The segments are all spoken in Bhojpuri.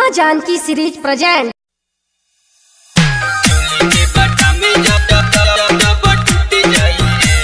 माँ जानकी सीरीज प्रेजेंट के बटा में जब जब जब जब टूट जाई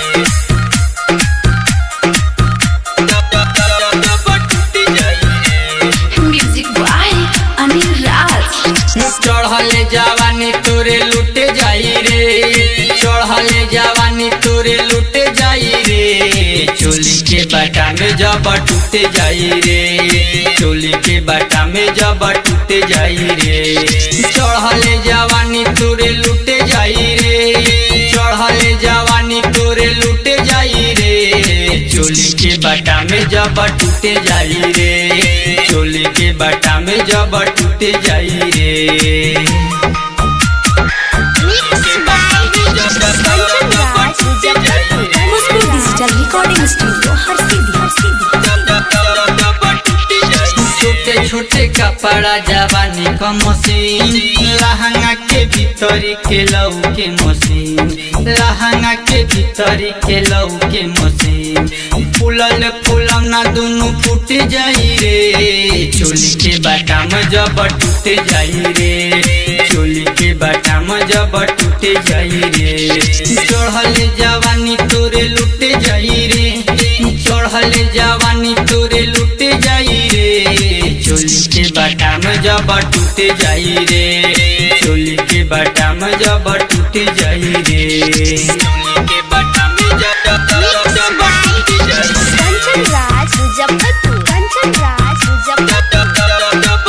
जब जब जब जब टूट जाई म्यूजिक बॉय अनिल राज चढ़ले जवानी तोरे लुटे जाई रे चढ़ले जवानी तोरे लुटे जाई रे चोली के बाटा में जब टूटे जाई रे चोली के बाटा में जब टूटे जाई रे चढ़ले जवानी तोरे लुटे जाई रे चढ़ले जवानी तोरे लुटे जाई रे चोली के बाटा में जब टूटे जाई रे चोली के बाटा में जब टूटे जाई रे खुशबू डिजिटल रिकॉर्डिंग स्टूडियो हर सीधी हर सीधी छोटे छोटे कपड़ा जवानी का मशीन लहंगा के भीतरी के लऊ के मशीन लहंगा के भीतरी के लऊ के मशीन फूलल फूलम ना दोनों फूट जाई रे चोली के बाटा में जब टूट जाई रे चोली के बाटा में जब टूट जाई रे चढ़ल जवानी तोरे लुट जाई रे चढ़ल जवानी तोरे लुट जाई रे चोली के बाटा में जब टूट जाई रे चोली के बाटा में जब टूट जाई रे चोली के बाटा में जब जब जब टूट जाई कंचन राज मुजफ्फरपुर कंचन राज मुजफ्फरपुर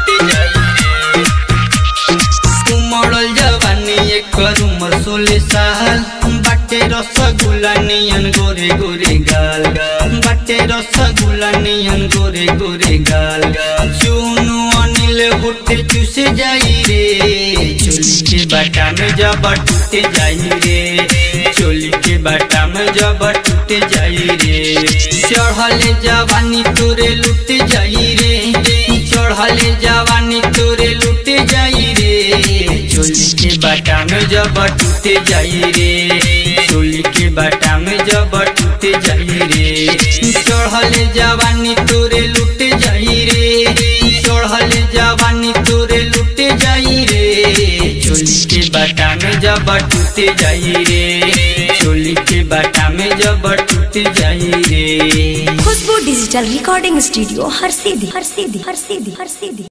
उमड़ल जवानी एकर उमर सोलह साल बाटे रसगुल्ला नियन गोरे गोरे गाल बाटे रसगुल्ला नियन गोरे गोरे गाल चुनु अनिल होटे चूसे जाई रे चोली के बाटा में जब टूटे जाई रे चोली के बाटा में जब टूटे जाई रे चढ़ल जवानी तोरे लुट जाई रे चढ़ल जवानी तोरे लुट जाई रे चोली के बाटा में जब टूटे जाई रे चोली के बाटा में जब टूटे जाई रे चढ़ल जवानी तोरे लुट जाई रे चढ़ल जवानी तोरे लुट जाई रे चोली के बाटा में जब टूटे जाई रे चोली के बाटा में जब टूटे जाई रे खुशबू डिजिटल रिकॉर्डिंग स्टूडियो हर सीधी हर सीधी हर सीधी हर सीधी